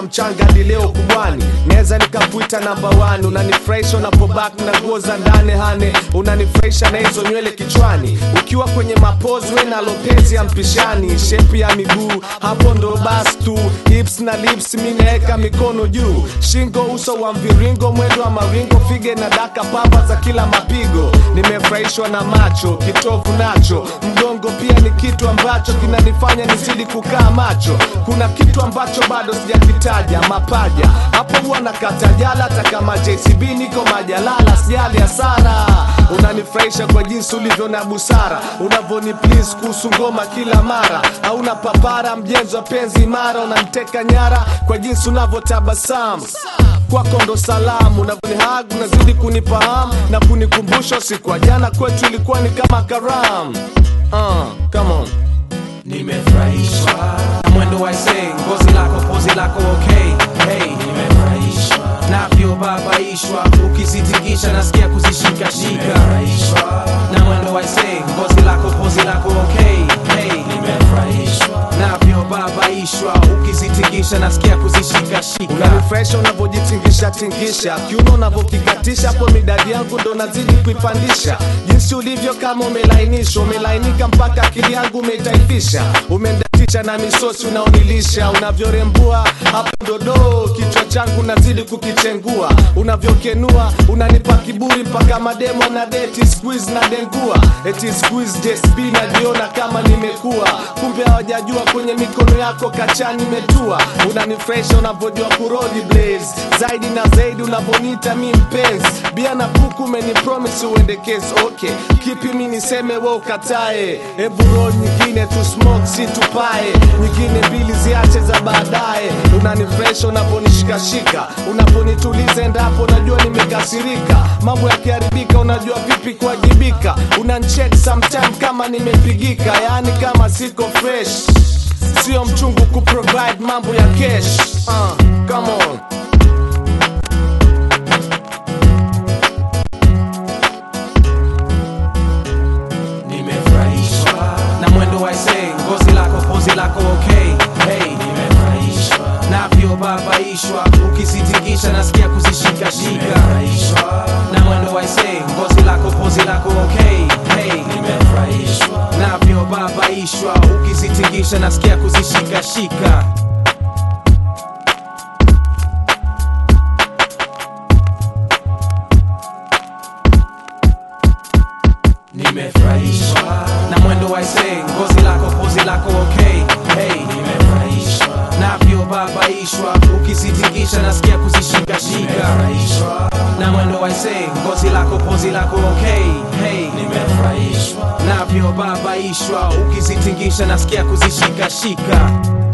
mchanga hadi leo kubwani naweza nikakuita namba 1 unanifurahisha unapobak na nguo za ndani hane unanifurahisha na hizo nywele kichwani ukiwa kwenye mapozi we na lopezi ya mpishani shepu ya miguu hapo ndo bas tu hips na lips mi naeka mikono juu shingo uso wa mviringo mwendo wa maringo fige na daka pamba za kila mapigo nimefurahishwa na macho kitovu nacho mgongo pia ni kitu ambacho kinanifanya nizidi kukaa macho kuna kitu ambacho bado sijakitaja mapaja hapo huwa nakata jala hata kama jcb niko majalala sijali hasara unanifurahisha kwa jinsi ulivyo na busara unavoni please kuhusu ngoma kila mara hauna papara mjenzi wa penzi imara unaniteka nyara kwa jinsi unavyotabasamu kwako ndo salamu unavyonihag unazidi kunifahamu na kunikumbusha siku ya jana kwetu ilikuwa ni kama karam uh, come on nimefurahishwa na mwendo wa isee ngozi lako pozi lako okay hey nimefurahishwa navyobabaishwa ukizitingisha nasikia kuzishikashika na mwendo wa isee ngozi lako pozi lako okay hey nimefurahishwa navyobabaishwa ukizitingisha nasikia kuzishikashika unanifresha unavyojitingisha tingisha kiuno unavyokikatisha hapo midadi yangu ndo nazidi kuipandisha jinsi ulivyo kama umelainishwa umelainika mpaka akili yangu umeitaifisha umendatisha na misosi unaonilisha unavyorembua hapo dodoo kichwa changu nazidi kukichengua unavyokenua unanipa kiburi mpaka mademo na deti squeeze na dengua eti squeeze jesb najiona kama nimekuwa kumbe hawajajua kwenye mikono yako kacha nimetua unanifresha unavyojua kurodi blaze zaidi na zaidi unavyoniita mi mpenzi bia na kuku umenipromise uendekezi okay kipi mi niseme we ukatae hebu roll nyingine tu smoke si tupae nyingine mbili ziache za baadaye unanifresha unavyonishikashika unavyonituliza endapo najua nimekasirika mambo yakiharibika unajua vipi kuwajibika unancheck sometime kama nimepigika yaani kama siko fresh sio mchungu kuprovide mambo ya cash uh, come on nimefurahishwa na mwendo wa isee ngozi lako pozi lako okay hey nimefurahishwa navyobabaishwa ukizitingisha nasikia kuzishikashika na mwendo wa isee ngozi lako pozi lako okay hey nimefurahishwa navyobabaishwa ukizitingisha nasikia kuzishikashika nimefurahishwa na mwendo wa isee ngozi lako pozi lako okay hey nimefurahishwa navyobabaishwa ukizitingisha nasikia kuzishikashika na mwendo wa isee ngozi lako pozi lako okay hey nimefurahishwa navyobabaishwa ukizitingisha nasikia kuzishikashika